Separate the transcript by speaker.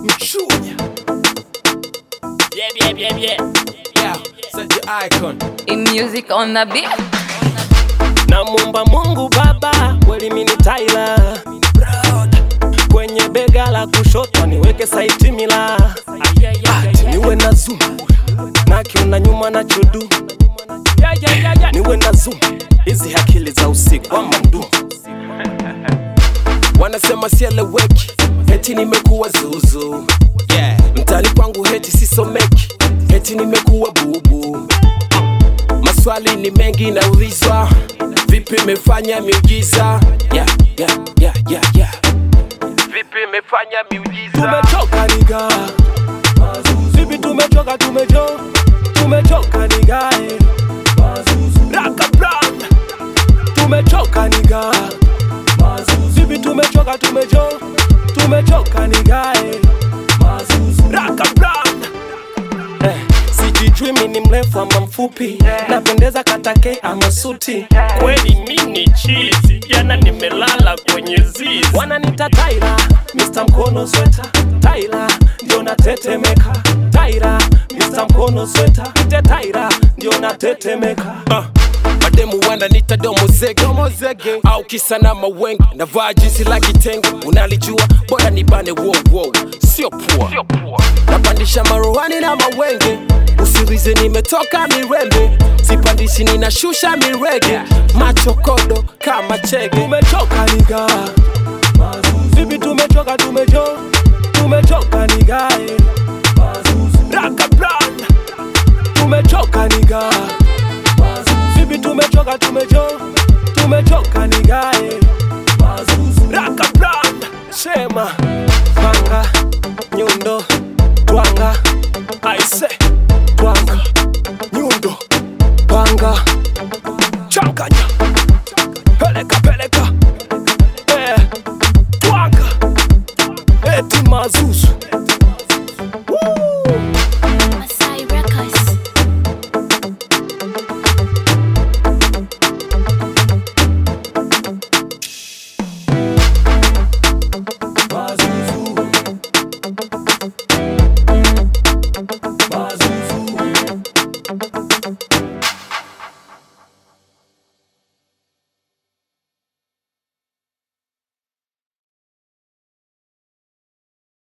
Speaker 1: Mchunya.
Speaker 2: Yeah, yeah, yeah, yeah.
Speaker 1: Yeah, set your icon.
Speaker 3: In music on the beat.
Speaker 2: Namwomba Mungu Baba, kweli mimi ni Tyler. Kwenye bega la kushoto niweke saiti mila, ati niwe na zoom na kiuna nyuma na chudu, niwe na zoom hizi akili za usiku ama mdu wanasema sieleweki, heti nimekuwa zuzu yeah. Mtani kwangu heti sisomeki, heti nimekuwa bubu Maswali ni mengi naulizwa, vipi imefanya miujiza? Yeah, yeah, yeah, yeah, yeah. Vipi imefanya miujiza? Tumechoka niga, vipi tumechoka, tumecho tumechoka nigae, raka brand, tumechoka niga, vipi tumechoka, tumecho tumechoka nigae, raka brand Eh, sijijui mi ni mrefu ama mfupi napendeza katake ama suti kweli mi ni chizi jana nimelala kwenye zizi wananita taira Mr. mkono sweta taira ndio natetemeka taira Mr. mkono sweta ite taira ndio natetemeka uh. Mademu wananita domo zege au kisa na mawenge navaa jinsi la kitenge unalijua bora nibane wow, wow. sio pua napandisha maruhani na mawenge usiulize nimetoka mirembe sipandishi ninashusha mirege machokodo kama chege tumechoka niga vipi tumechoka tumecho tumechoka nigae raka brand tumechoka niga vipi tumechoka tumecho tumechoka nigae raka brand sema panga nyundo twanga aise twanga nyundo panga changanya peleka peleka